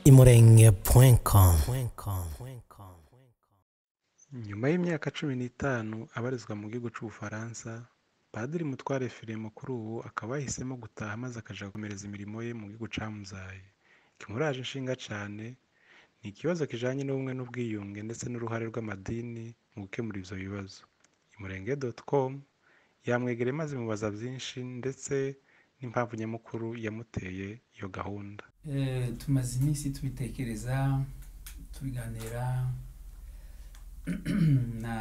imurenge.com imurenge.com nyuma y'imyaka cumi n'itanu abarizwa mu gihugu cy'ubufaransa padiri mutware fire mukuru ubu akaba yahisemo gutaha maze akajya gukomereza imirimo ye mu gihugu cyamuzaye kimuraje inshinga cyane ni ikibazo kijyanye n'ubumwe n'ubwiyunge ndetse n'uruhare rw'amadini mu gukemura ibyo bibazo imurenge dotukomu yamwegere maze imubaza byinshi ndetse n'impamvu nyamukuru yamuteye iyo gahunda Eh, tumaze iminsi tubitekereza tubiganira na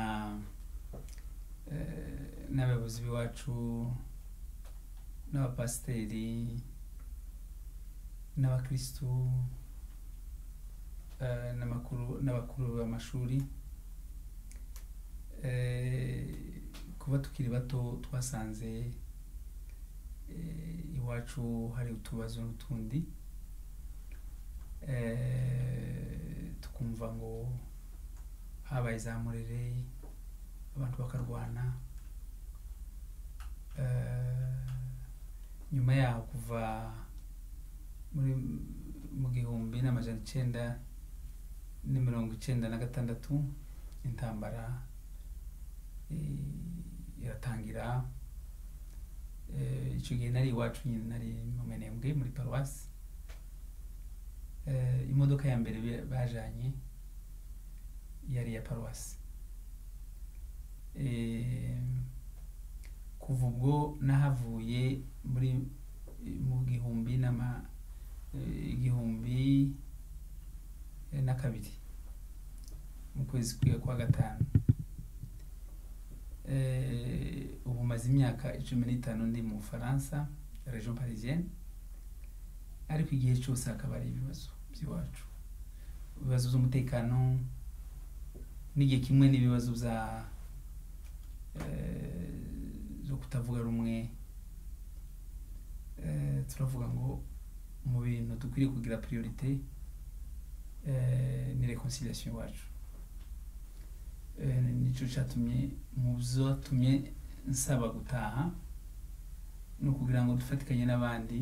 eh, n'abayobozi b'iwacu n'abapasiteri n'abakirisitu eh, n'amakuru n'abakuru b'amashuri Eh, kuba tukiri bato twasanze eh, iwacu hari utubazo n'utundi eh, tukumva ngo habaye izamurire abantu bakarwana Eh, nyuma yaho kuva muri mu gihumbi n'amajana icyenda na mirongo icyenda na gatandatu intambara eh, iratangira Eh, icyo gihe nari iwacu nyine nari mu menembwe muri paruwasi Eh, imodoka ya mbere ba- bajanye yari iya paruwasi Eh, kuva ubwo nahavuye muri mu gihumbi n'ama eh, igihumbi eh, na kabiri mu kwezi kwiga kwa gatanu Eh, ubu maze imyaka icumi n'itanu ndi mu bufaransa region parisienne ariko igihe cyose hakaba ari ibibazo by'iwacu ibibazo by'umutekano n'igihe kimwe n'ibibazo bya eh, zo kutavuga rumwe Eh, turavuga ngo mu bintu dukwiriye kugira priorite eh, ni reconciliation iwacu Eh, nicyo cyatumye mu byatumye nsaba gutaha ni ukugira ngo dufatikanye n'abandi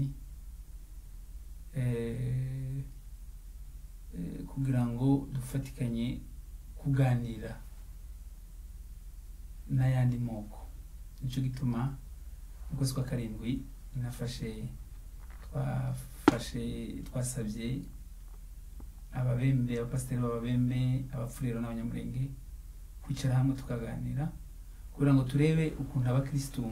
eh, eh, kugira ngo dufatikanye kuganira n'ayandi moko nicyo gituma mu kwezi kwa karindwi nafashe twafashe twasabye ababembe abapasiteri b'ababembe abafurero n'abanyamurenge kwicara hamwe tukaganira kugira ngo turebe ukuntu abakirisitu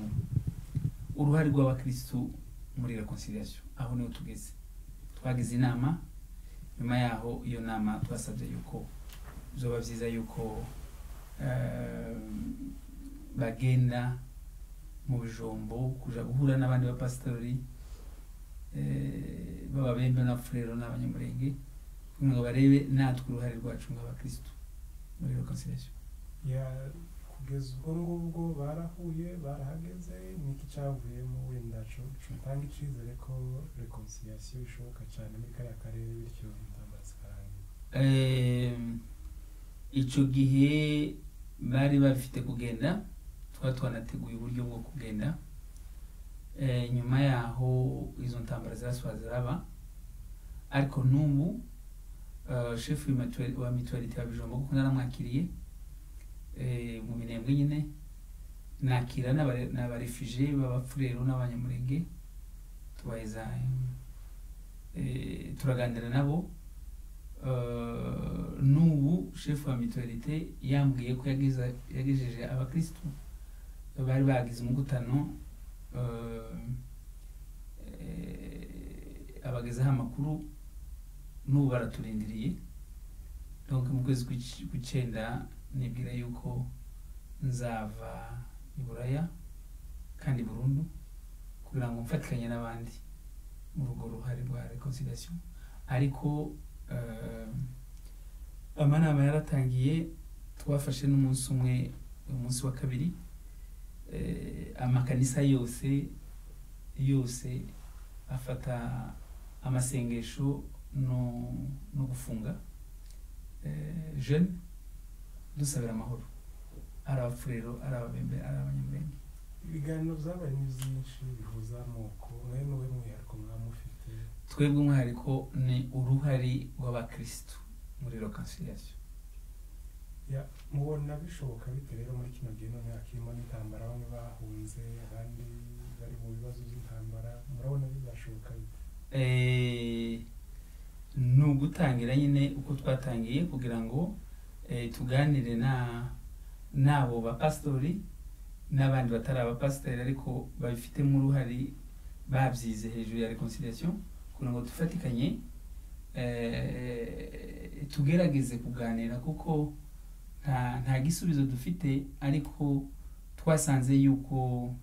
uruhare rw'abakirisitu muri reconciliation aho niho tugeze twagize inama nyuma yaho iyo nama twasabye yuko zoba byiza yuko eh, bagenda mu bijombo kuja guhura n'abandi bapasitori eh, b'ababembe n'abafurero n'abanyamurenge kugira ngo barebe natwe uruhare rwacu nk'abakirisitu muri reconciliation ya kugeza ubwo ngubwo barahuye barahageze ni iki cyavuyemo wenda co- cotanga icizere ko reconciliation ishoboka cyane muri kariya karere bityo intambara zikarangira Em, ico gihe bari bafite kugenda twaba twanateguye uburyo bwo kugenda Eh, nyuma yaho izo ntambara ziraswa ziraba ariko n'ubu eh, chef w'imatu- wa mutualite wa bijombo kuko naramwakiriye eh, mu minembwe nyine nakira n'abare- n'abarefuje b'abafurero n'abanyamurenge tubaheza eh, turaganira nabo Eh, n'ubu chef wa mutualite yambwiye ko yageza- yagejeje abakirisitu bari bagize umugutano eh, eh, abagezaho amakuru n'ubu baraturindiriye donc mu kwezi kw'ic- kw'icyenda nibwira yuko nzava i buraya kandi burundu kugira ngo mfatikanye n'abandi muri urwo ruhare rwa reconciliation ariko eh, amanama yaratangiye twafashe n'umunsi umwe umunsi wa kabiri eh, amakanisa yose yose afata amasengesho no, no gufunga eh, jeune dusabira amahoro ari abafurero ari ababembe ari abanyamurenge ibiganiro byabaye ni byinshi bihuza amoko mwe n'uwe mwihariko mwaba mufite twebwe umwihariko ni uruhare rw'abakirisitu muri rokansiyasiyo Ya, mubona bishoboka bite rero muri kino gihe none hakirimo n'intambara bamwe bahunze abandi bari mu bibazo by'intambara murabona bizashoboka bite Eh, ni ugutangira nyine uko twatangiye kugira ngo eh, tuganire na n'abo bapasitori n'abandi batari abapasitori ariko babifitemo uruhare babyize hejuru ya reconciliation kugira ngo dufatikanye eh, tugerageze kuganira kuko nta nta gisubizo dufite ariko twasanze yuko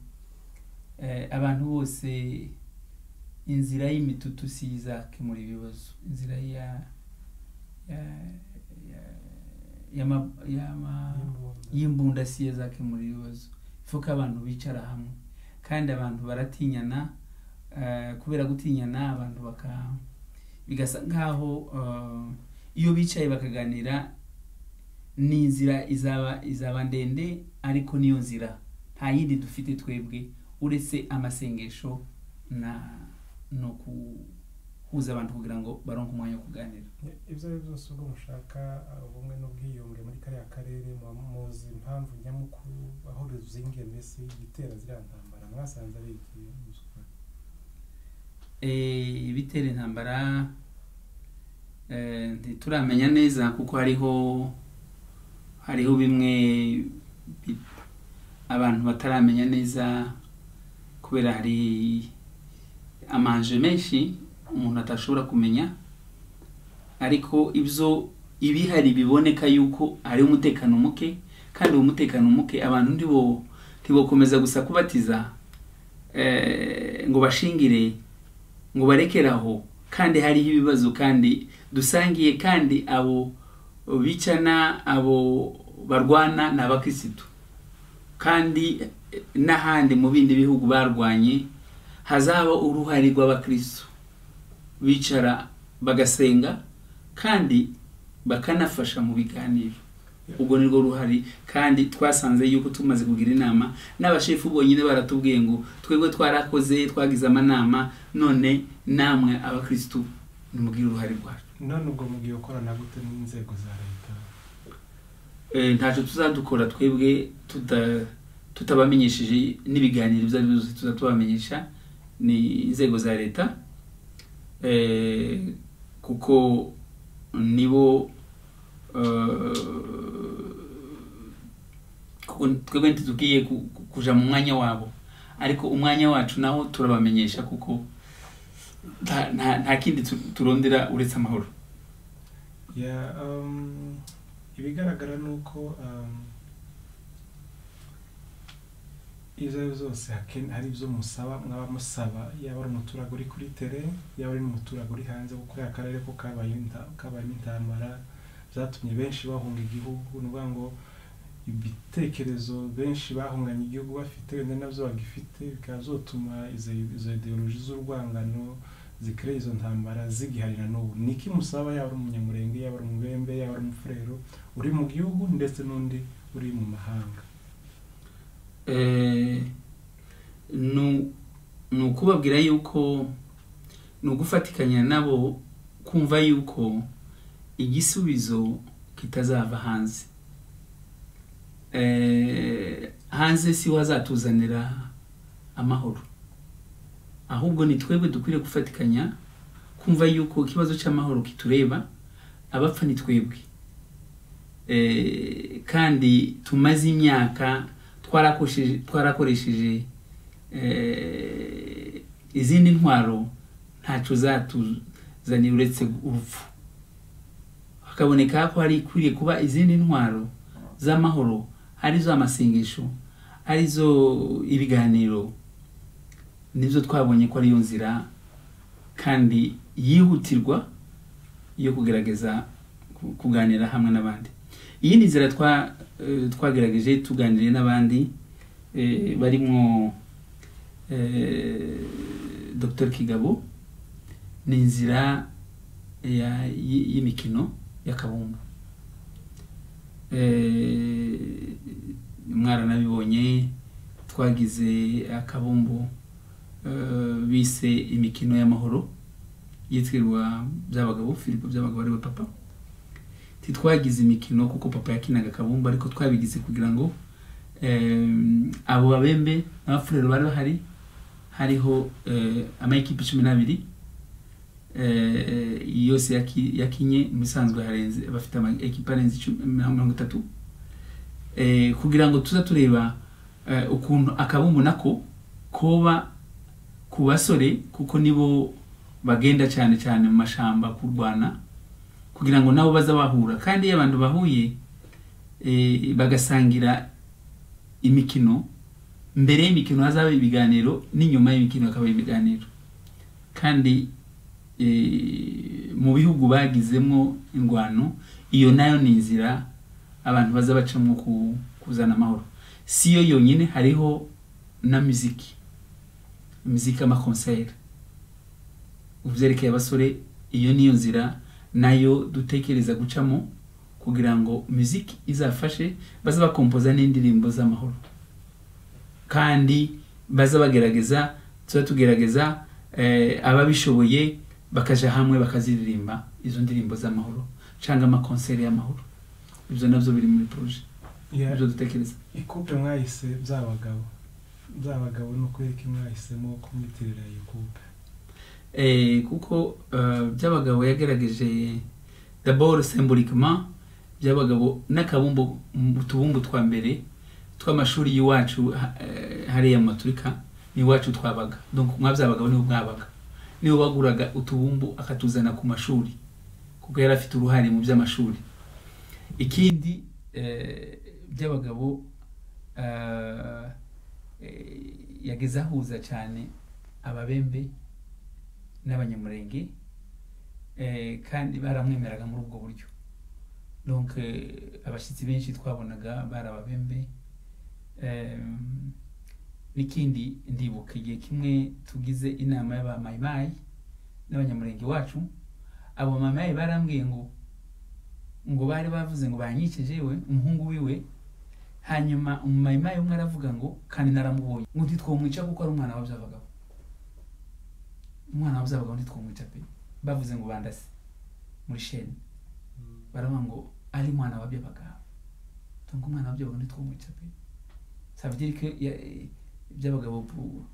eh, abantu bose inzira y'imitutu si yo izakemura ibibazo inzira ya ya ya y'ama- y'ama- Y'imbunda. y'imbunda si yo izakemura ibibazo ifo ko abantu bicara hamwe kandi abantu baratinyana eh, kubera gutinyana abantu baka bigasa nk'aho eh, iyo bicaye bakaganira ni inzira izaba izaba ndende ariko niyo nzira nta yindi dufite twebwe uretse amasengesho na no guhuza abantu kugira ngo baronke umwanya wo kuganira Ya, ibyo ari byo byose ubwo mushaka uh, ubumwe n'ubwiyunge muri kariya karere muba muzi impamvu nyamukuru aho ruzingiye mbese igitera ziriya ntambara mwasanze ari iki mubyukuri? Eh, ibitera intambara eh, ntituramenya neza kuko hariho hariho bimwe bi- abantu bataramenya neza kubera hari amanje menshi umuntu atashobora kumenya ariko ibyo ibihari biboneka yuko hari umutekano muke kandi uwo mutekano muke abantu ntibo ntibokomeza gusa kubatiza eh, ngo bashingire ngo barekeraho kandi hariho ibibazo kandi dusangiye kandi abo bicana abo barwana ni abakirisitu kandi eh, n'ahandi mu bindi bihugu barwanye hazaba uruhare rw'abakirisitu bicara bagasenga kandi bakanafasha mu biganiro ubwo ni rwo ruhari kandi twasanze yuko tumaze kugira inama n'abashefu bonyine baratubwiye ngo twebwe twarakoze twagize amanama none namwe abakirisitu nimugire uruhare rwacu none ubwo mugiye gukorana gute n'inzego za leta Eh, ntacyo tuzadukora twebwe tuta- tutabamenyesheje n'ibiganiro ibyo ari byo byose tuza tubamenyesha ni inzego za leta Eh, kuko nibo eh, kuko twebwe ntitugiye ku- ku- kuja mu mwanya wabo ariko umwanya wacu nawo turabamenyesha kuko nta- nta nta kindi tu- turondera uretse amahoro ya um, ibigaragara ni uko um, ibyo ari byo byose haken- hari ibyo musaba mwaba musaba yaba ari umuturage uri kuri tere yaba ari n'umuturage uri hanze kuko ya karere ko kabayeho inta- kabayemo intambara byatumye benshi bahunga igihugu ni ukuvuga ngo ibitekerezo benshi bahunganye igihugu bafite wenda nabyo bagifite bikaba byotuma izo izo ideoloji z'urwangano zikora izo ntambara zigiharira n'ubu ni iki musaba yaba ari umunyamurenge yaba ari umubembe yaba ari umufurero uri mu gihugu ndetse n'undi uri mu mahanga Eh, nu- ni ukubabwira yuko ni ugufatikanya nabo kumva yuko igisubizo kitazava hanze Eh, hanze si ho hazatuzanira amahoro ahubwo ni twebwe dukwiriye gufatikanya kumva yuko ikibazo cy'amahoro kitureba abapfa ni twebwe Eh, kandi tumaze imyaka twarakoresheje twarakoresheje eh, izindi ntwaro ntacyo zatuzanira uretse urupfu hakaboneka ko hari ikwiye kuba izindi ntwaro z'amahoro arizo amasengesho arizo ibiganiro nibyo twabonye ko ariyo nzira kandi yihutirwa yo kugerageza ku- kuganira hamwe n'abandi iyindi nzira twa eh, twagerageje tuganiriye n'abandi eh, barimwo eh, dr kigabo ni inzira ya- y- y'imikino y'akabumbu Eh, mwaranabibonye twagize akabumbu eh, bise imikino y'amahoro yitwirwa by'abagabo filipo by'abagabo ariwe papa titwagize imikino kuko papa yakinaga akabumbu ariko twabigize kugira ngo em, abo babembe n'abafurero bari bahari hariho eh, amayikipe cumi n'abiri eh, yose yaki- yakinye mu bisanzwe harenze bafite ama ekipa arenze icumi- mirongo itatu Eh, kugira ngo tuza tureba eh, ukuntu akabumbu nako koba ku basore kuko nibo bagenda cyane cyane mu mashamba kurwana kugira ngo nabo baza bahura kandi iyo abantu bahuye eh, bagasangira imikino mbere y'imikino hazaba ibiganiro n'inyuma y'imikino hakaba ibiganiro kandi eh, mu bihugu bagizemo indwano iyo nayo ni inzira abantu baza bacamo ku- kuzana amahoro si yo yonyine hariho na muziki muziki y'amakonseri ubyerekeye abasore iyo niyo nzira nayo dutekereza gucamo kugira ngo muziki izafashe baze bakompoza n'indirimbo z'amahoro kandi baza bagerageza tuba tugerageza eh, ababishoboye bakaja hamwe bakaziririmba izo ndirimbo z'amahoro cyangwa amakonseri y'amahoro ibyo nabyo biri muri poroje Yeah. ibyo dutekereza ikupe mwahise by'abagabo by'abagabo ni ukuri ko mwahise ko mwitirira iyi kupe Eh, kuko eh, by'abagabo yagerageje daboro semburikima by'abagabo n'akabumbu mu tubumbu twa mbere tw'amashuri y'iwacu ha- eh, hariya mu maturika n'iwacu twabaga donc mwa by'abagabo nibo mwabaga nibo baguraga utubumbu akatuzana ku mashuri kuko yari afite uruhare mu by'amashuri ikindi eh, by'abagabo eh, eh, yageze ahuza cyane ababembe n'abanyamurenge eh, kandi baramwemeraga muri ubwo buryo donc eh, abashyitsi benshi twabonaga bari ababembe Eh, n'ikindi ndibuka igihe kimwe tugize inama y'abamayimayi n'abanyamurenge wacu abo bamayimayi barambwiye ngo ngo bari bavuze ngo banyikije we umuhungu wiwe hanyuma umumayimayi umwe aravuga ngo kandi naramubonye ngo ntitwomwica kuko ari umwana wabyabagabo umwana wabuzabagabo ntitwumwica pe bavuze ngo bandase muri sheni baravuga ngo ari mwana wabyo bagabo tunga umwana wabyo bagabo ntitwumwica pe savdire que by'abagabo bu-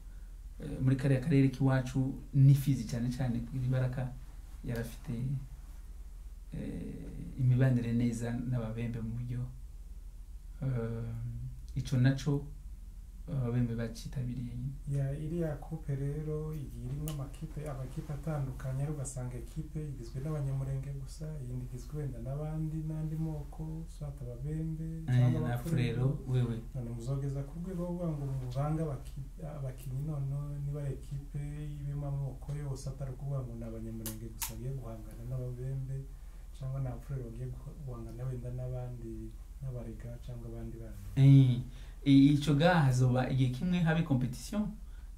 eh, muri kariya karere k'iwacu n'ifizi cyane cyane kugira ibaraka yari afite eh, imibanire neza n'ababembe mu buryo eh, ico naco ababembe bakitabiriye nyine ya iriya kupe rero igiye irimo amakipe amakipe atandukanye ariko ugasanga ekipe igizwe n'abanyamurenge gusa iyindi igizwe wenda n'abandi n'andi moko swata ababembe Eh, cyangwa na furero abafurero wewe none muzogeza ku rwego rwo kuvuga ngo muvange abaki- abakinnyi none niba ekipe ibimo amoko yose atari ukuvuga ngo ni abanyamurenge gusa bagiye guhangana n'ababembe cyangwa ni abafurero bagiye guha- guhangana wenda n'abandi n'abarega cyangwa abandi bandi Eh, ico gaha hazoba igihe kimwe habe competition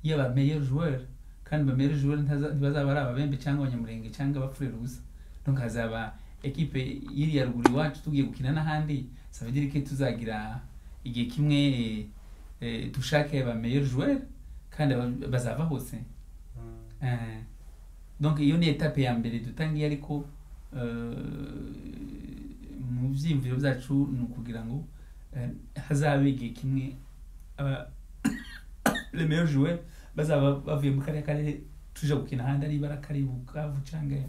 y'aba meilleur joueur kandi ba meilleur joueur ntaza- ntibazaba ari ababembe cyangwa abanyamurenge cyangwa abafurero gusa donc hazaba ekipe iri ya ruguru iwacu tugiye gukina n'ahandi ça veut dire que tuzagira igihe kimwe eh, eh, dushake ba meilleur joueur kandi aba- bazava hose Mm. Eh, donc iyo ni etape ya mbere dutangiye ariko eh, mu byiyumviro byacu ni ukugira ngo eh, hazabe igihe kimwe aba- le meilleur joueur bazaba bavuye mu kariya karere tuje gukina ahandi ari baraka ari bukavu cyangwa i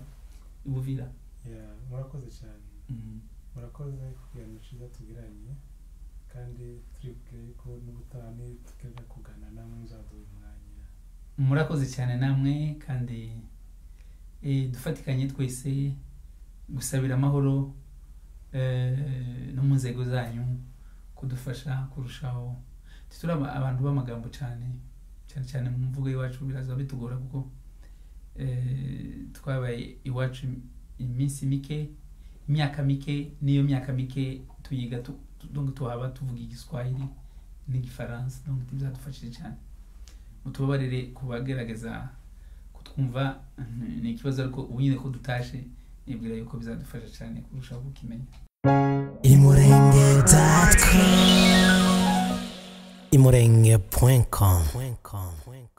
buvira Yeah, murakoze cyane Mm. murakoze kuganira cyiza tugiranye kandi turi bwire ko n'ubutaha nitukajya kugana namwe muzaduha umwanya murakoze cyane namwe kandi eh, dufatikanye twese gusabira amahoro eh, no mu nzego zanyu kudufasha kurushaho turi aba- abantu b'amagambo cyane cyane cyane mu mvugo y'iwacu biraza bitugora kuko eh, twabaye iwacu iminsi mike imyaka mike n'iyo myaka mike tuyiga tu- tu- donc tuhaba tuvuga igiswahili n'igifaransa donc bizadufashije cyane mutubabarire ku bagerageza kutwumva mm, ni ikibazo ariko ubu nyine ko dutashe nibwira yuko bizadufasha cyane kurushaho kukimenya imurenge.com imurenge.com